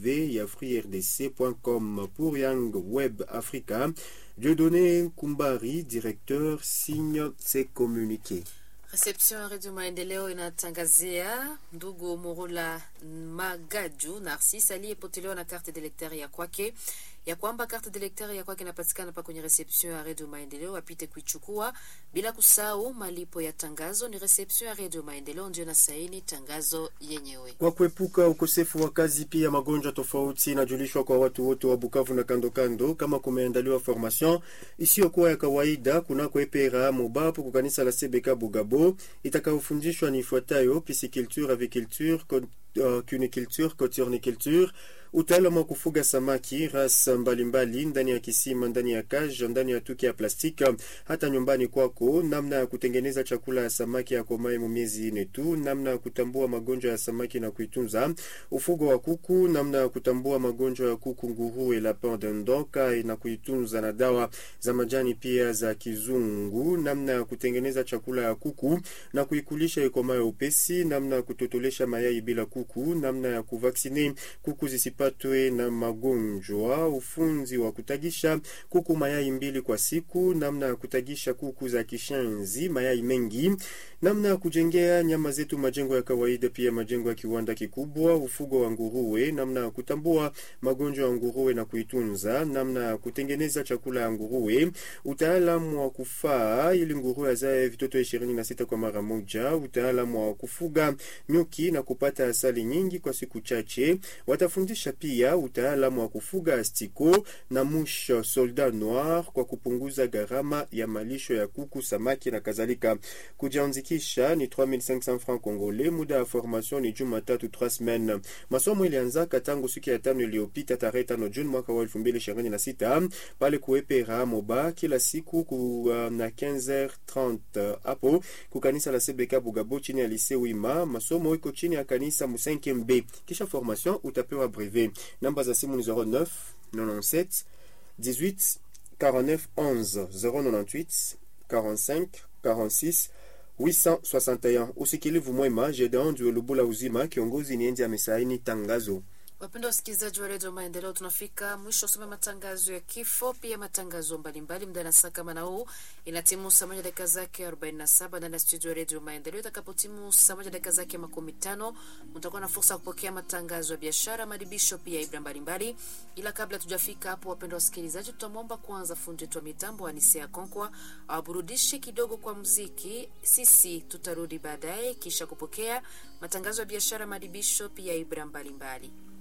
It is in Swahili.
www.yafrirdc.com. Pour Young Web Africa, Dieudonné Kumbari, directeur, signe ses communiqués. Reception ya Redio Maendeleo inatangazia ndugu Murula Magaju Narcis aliyepotelewa na karte d'electeur ya kwake ya kwamba karte d'electeur ya kwake inapatikana pa kwenye reception ya Redio Maendeleo, apite kuichukua bila kusahau malipo ya tangazo. Ni reception ya Redio Maendeleo ndio na saini tangazo yenyewe. Kwa kuepuka ukosefu wa kazi pia magonjwa tofauti, inajulishwa kwa watu wote wa Bukavu na kando kando, kama kumeandaliwa formation isiyokuwa ya kawaida kunako EPRA Mobapo kwa kanisa la CBK Bugabo itakayofundishwa ni ifuatayo: pisciculture, aviculture, uh, cuniculture, coturniculture utaalamu wa kufuga samaki rasa mbalimbali ndani ya kisima, ndani ya kaja, ndani ya tuki ya plastiki, hata nyumbani kwako, namna ya kutengeneza chakula ya samaki ya komae mu miezi ine tu, namna ya kutambua magonjwa ya samaki na kuitunza, ufugo wa kuku, namna ya kutambua magonjwa ya kuku, nguruwe, lapin dindonka na kuitunza na dawa za majani pia za kizungu, namna ya kutengeneza chakula ya kuku na kuikulisha ikomae upesi, namna ya kutotolesha mayai bila kuku, namna ya kuvaksine kuku zisipa patwe na magonjwa, ufunzi wa kutagisha kuku mayai mbili kwa siku, namna ya kutagisha kuku za kishenzi mayai mengi, namna ya kujengea nyama zetu majengo ya kawaida, pia majengo ya kiwanda kikubwa, ufugo wa nguruwe, namna ya kutambua magonjwa ya nguruwe na kuitunza, namna ya kutengeneza chakula ya nguruwe, utaalamu wa kufaa ili nguruwe azae vitoto ishirini na sita kwa mara moja, utaalamu wa kufuga nyuki na kupata asali nyingi kwa siku chache. Watafundisha pia utaalamu wa kufuga astiko na musha soldat noir kwa kupunguza gharama ya malisho ya kuku, samaki na kadhalika. Kujiandikisha ni 3500 francs congolais. Muda ya formation ni Jumatatu 3 semaines. Masomo ilianzaka tangu siku ya tano iliyopita tarehe tano Juni mwaka wa 2026 pale kuepera Moba kila siku ku, uh, na 15h30 hapo kukanisa la CBK Bugabo chini ya lycée Wima. Masomo iko chini ya kanisa mu 5 B. Kisha formation utapewa brevet. Namba za simu ni 09 97 18 49 11 098 45 46 861. Usikilivu mwema. Gedeon Duelubula Uzima, kiongozi ni Endi amesaini tangazo. Wapendwa wasikilizaji wa redio Maendeleo, tunafika mwisho usome matangazo ya kifo, pia matangazo mbalimbali muda na saa kama na huu. Inatimu saa moja dakika zake 47 ndani ya studio ya redio Maendeleo. Itakapotimu saa moja dakika zake makumi tano mtakuwa na fursa ya kupokea matangazo ya biashara, madibisho, pia ibra mbalimbali. Ila kabla tujafika hapo, wapendwa wasikilizaji, tutamwomba kwanza fundi wetu wa mitambo Anisea Konkwa awaburudishe kidogo kwa muziki. Sisi tutarudi baadaye kisha kupokea matangazo ya biashara, madibisho, pia ibra mbalimbali.